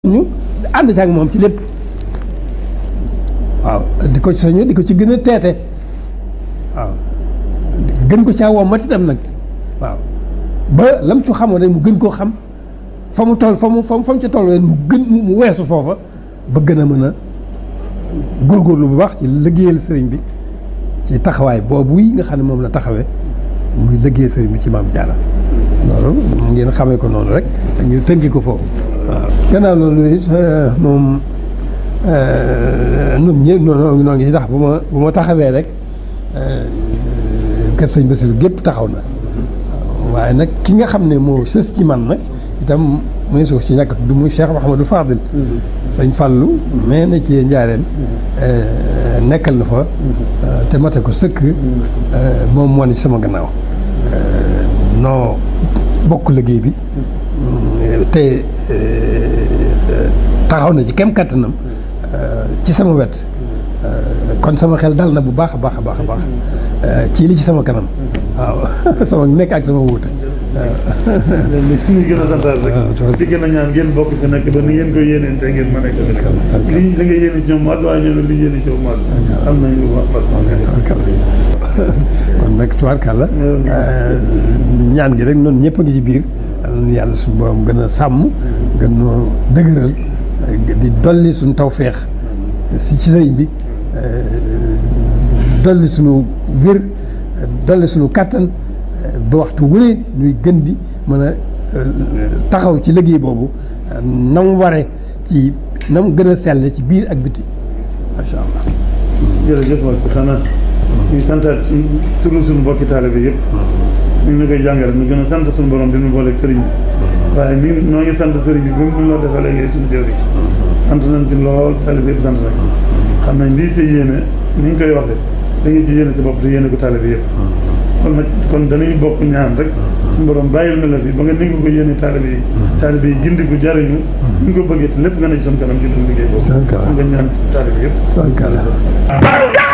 ñu ànd ci ak moom ci lépp waaw di ko soñu di ko ci gën a teete waaw gën ko caa woo mat itam nag waaw ba lam ci xamoon rek mu gën koo xam fa mu toll fa mu fa mu ca toll rek mu gën mu weesu foofa ba gën a mën a góorgóorlu bu baax ci liggéeyal sëriñ bi ci taxawaay boobu yi nga xam ne moom la taxawee muy liggéeyal sëriñ bi ci maam Jaara loolu ngeen xamee ko noonu rek ñu tënki ko foofu waaw gannaaw loolu it moom nun ñëpp noo noo ngi ndax bu ma bu ma taxawee rek kër sëñ Bassirou gépp taxaw na waaye nag ki nga xam ne moo sës ci man nag itam mu ne suuf si ñàkk du muy Cheikh Mouhamadou Fadil sëñ Fallou mais na ci njaareem nekkal na fa te mate ko sëkk moom moo ne ci sama gannaaw noo bokk liggéey bi te taxaw na ci kem kattanam ci sama wet kon sama xel dal na bu baax a baax a baax a baax ci li ci sama kanam waaw sama nekk ak sama wuute li ñu gën a santaat rek di gën a ñaan ngeen bokk fi nekk ba ni ngeen ko yéeneen te ngeen mën a ko nekk li li nga yéene ci ñoom mat waaye ñoom li yéene ci ñoom mat am nañ lu wax kon nag tubaarkàlla ñaan gi rek noonu ñëpp a ngi ci biir yàlla suñu borom gën a sàmm gën noo dëgëral di dolli suñu tawféex si ci sëriñ bi dolli suñu wér dolli suñu kàttan ba waxtu wu ne ñuy gën di mën a taxaw ci liggéey boobu na mu waree ci na mu gën a sell ci biir ak biti macha allah. jërëjëf wax xanaa ñu santaat suñ turu suñu mbokki taalibe bi yëpp ñu ngi koy jàngale ñu gën a sant suñu borom dinu booleeg sëriñ bi waaye ni noo ngi sant sëriñ bi ba mu loo defee léegi suñu jëwri sant nañ ci lool taalibe yëpp sant nañ xam nañ lii sa yéene ni ñu koy waxee da nga ci yéene sa bopp te yéene ko taalibe yëpp kon nag kon dañuy bokk ñaan rek suñu borom bàyyil na la fi ba nga ni nga ko yéene taalibe yi taalibe yi gindi ko jariñu ni nga ko bëggee te lépp nga ne ci suñu kanam ci duñ liggéey boobu nga ñaan taalibe yëpp